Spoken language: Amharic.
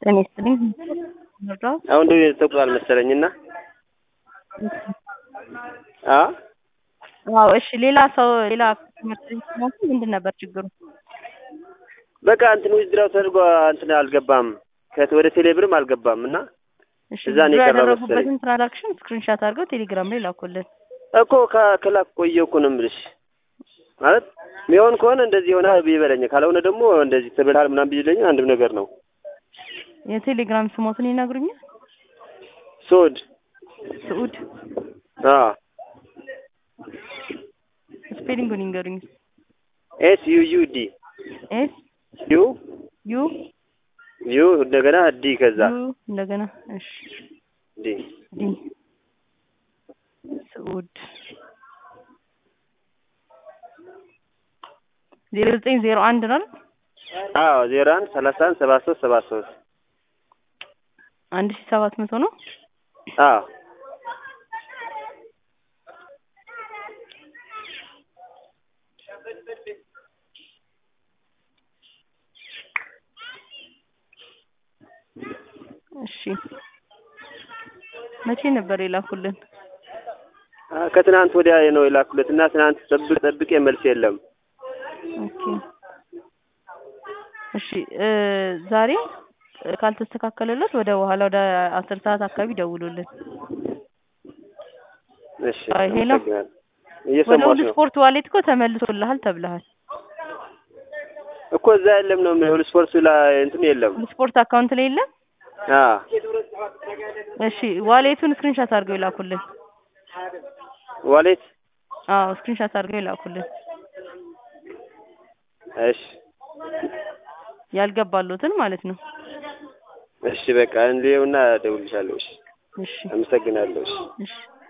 ጤና ይስጥልኝ። መርዳት አሁን ደግሞ ተቁላል መሰለኝ እና አ አዎ፣ እሺ። ሌላ ሰው ሌላ ትምህርት ቤት ሲሞቱ ምንድን ነበር ችግሩ? በቃ እንትን ዊዝድራው ተደርጎ እንትን አልገባም ከት ወደ ቴሌብርም አልገባም እና እሺ፣ እዛ ነው ብዙ የቀረው ያደረጉበትን ትራንዛክሽን ስክሪንሻት አድርገው ቴሌግራም ላይ ላኩልን። እኮ ከ- ከላክ ቆየሁ እኮ ነው የምልሽ። ማለት ሚሆን ከሆነ እንደዚህ ሆነ ቢበለኝ፣ ካልሆነ ደግሞ እንደዚህ ትብልሃል ምናምን ቢለኝ አንድም ነገር ነው። የቴሌግራም ስሞትን ይነግሩኛል? ሶድ ስዑድ አ ስፔሊንጉን ይንገሩኝ። ኤስ ዩ ዩ ዲ ኤስ ዩ ዩ ዩ እንደገና ዲ ከዛ ዩ እንደገና እሺ ዲ ዲ ስዑድ ዜሮ ዘጠኝ ዜሮ አንድ ነው አይደል? አዎ ዜሮ አንድ ሰላሳ አንድ ሰባ ሶስት ሰባ ሶስት አንድ ሺህ ሰባት መቶ ነው። አዎ እሺ መቼ ነበር የላኩልን? አ፣ ከትናንት ወዲያ ነው የላኩለት እና ትናንት ጠብቅ ጠብቄ መልስ የለም። ኦኬ እሺ እ ዛሬ እ ካልተስተካከለለት ወደ በኋላ ወደ አስር ሰዓት አካባቢ ደውሉልን። እሺ አይ፣ ሄሎ። አመሰግናለሁ። ወደ እየሰማሁሽ ሁሉ ነው ስፖርት ዋሌት እኮ ተመልሶልሃል ተብለሃል። እኮ እዛ የለም ነው የምልህ። ስፖርቱ ላይ እንትን የለም። ሁሉ ስፖርት አካውንት ላይ የለም። አ እሺ ዋሌቱን ስክሪንሻት አድርገው ይላኩልን። ዋሌት አዎ ስክሪንሻት አድርገው ይላኩልን። እሺ ያልገባሉትን ማለት ነው። እሺ በቃ እንዲውና እደውልልሻለሁ። እሺ እሺ አመሰግናለሁ። እሺ እሺ